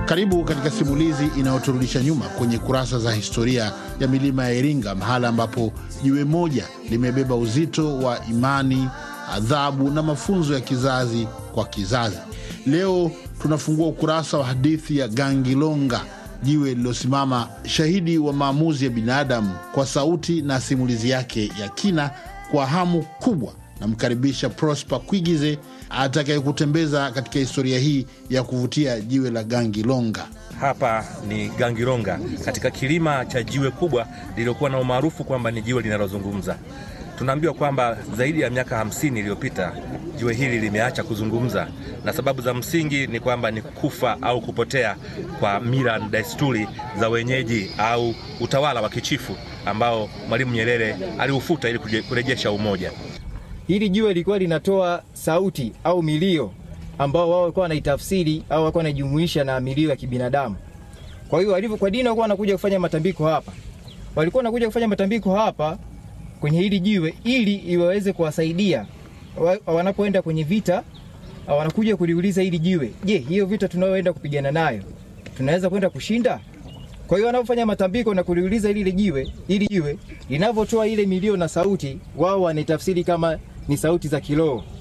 Karibu katika simulizi inayoturudisha nyuma kwenye kurasa za historia ya milima ya Iringa, mahala ambapo jiwe moja limebeba uzito wa imani, adhabu na mafunzo ya kizazi kwa kizazi. Leo tunafungua ukurasa wa hadithi ya Gangilonga, jiwe lililosimama shahidi wa maamuzi ya binadamu, kwa sauti na simulizi yake ya kina. Kwa hamu kubwa namkaribisha Prosper Kwigize atakayekutembeza katika historia hii ya kuvutia jiwe la Gangilonga. Hapa ni Gangilonga, katika kilima cha jiwe kubwa lililokuwa na umaarufu kwamba ni jiwe linalozungumza. Tunaambiwa kwamba zaidi ya miaka hamsini iliyopita jiwe hili limeacha kuzungumza, na sababu za msingi ni kwamba ni kufa au kupotea kwa mila na desturi za wenyeji au utawala wa kichifu ambao Mwalimu Nyerere aliufuta ili kurejesha umoja. Hili jiwe lilikuwa linatoa sauti au milio ambao wao walikuwa wanaitafsiri au walikuwa wanajumuisha na milio ya kibinadamu. Kwa hiyo walivyo kwa dini walikuwa wanakuja kufanya matambiko hapa, walikuwa wanakuja kufanya matambiko hapa kwenye hili jiwe ili iwaweze kuwasaidia wanapoenda kwenye vita. Wanakuja kuliuliza hili jiwe, je, hiyo vita tunayoenda kupigana nayo tunaweza kwenda kushinda? Kwa hiyo wanapofanya matambiko na kuliuliza ile jiwe, ili jiwe linavyotoa ile milio na sauti, wao wanaitafsiri kama ni sauti za kiroho.